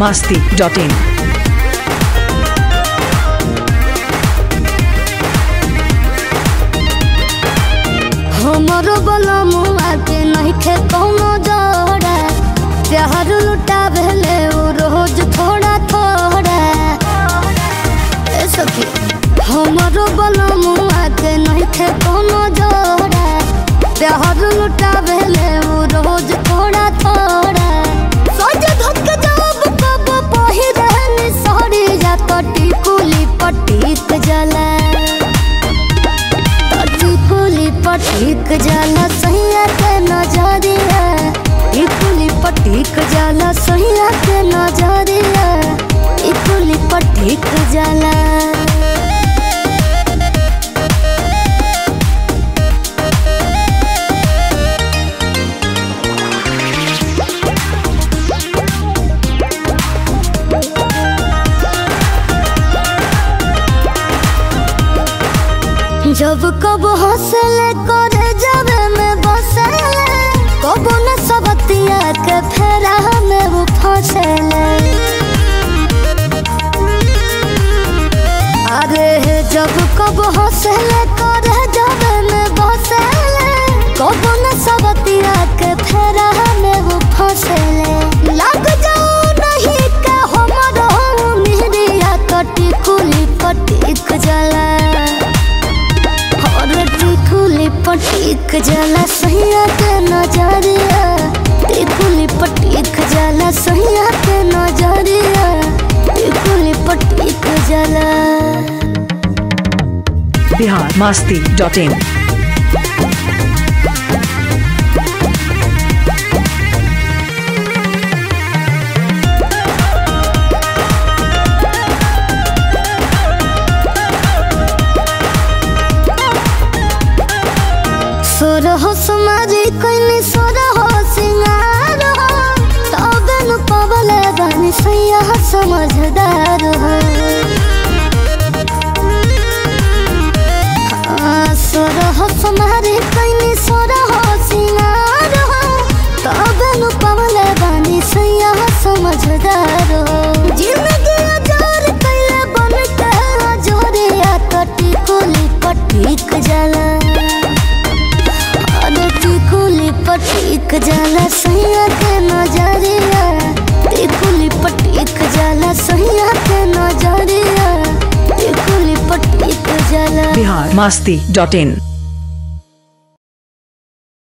masti dot in. हमरो बलमुआ के नइखे कौनो जोड़ा प्यार लुटा भेले उ रोज थोड़ा थोड़ा ए सखी हमरो बलमुआ के नइखे कौनो जोड़ा प्यार लुटा भेले उ रोज थोड़ा थोड़ा सज धक जब कब पहिरन सड़ी जा कटी कुली पटीक जला टिकुली पटीक जाला सैया के नजरिया टिकुली पटीक जाला सैया के नजरिया टिकुली पटीक जाला जब कब हंसले करे जावे में बसले कब न सबतिया के फेरा में वो फंसले अरे जब कब हंसले करे जावे में बसले कब न सबतिया के फेरा में वो फंसले लग जाओ नहीं के हमरो मिहरिया कटी कुली पटीक जला और टिकुली पटीक जाला सैया के नजरिया टिकुली पटीक जाला सैया के नजरिया टिकुली पटीक जाला Bihar masti dot in. सोर हो समारी कोइनी सोर हो सिंगार हो तबे नु पवले बानी सैया समझदार हो हाँ, सोर हो समारी कोइनी सोर हो सिंगार हो तबे नु पवले बानी सैया समझदार हो जिंदगी अजार कैले बन के जोरिया कटी कुली पटीक जाला अरे टिकुली पटीक जाला सैया के नजरिया टिकुली पटीक जाला सैया के नजरिया टिकुली पटीक जाला Bihar masti dot in.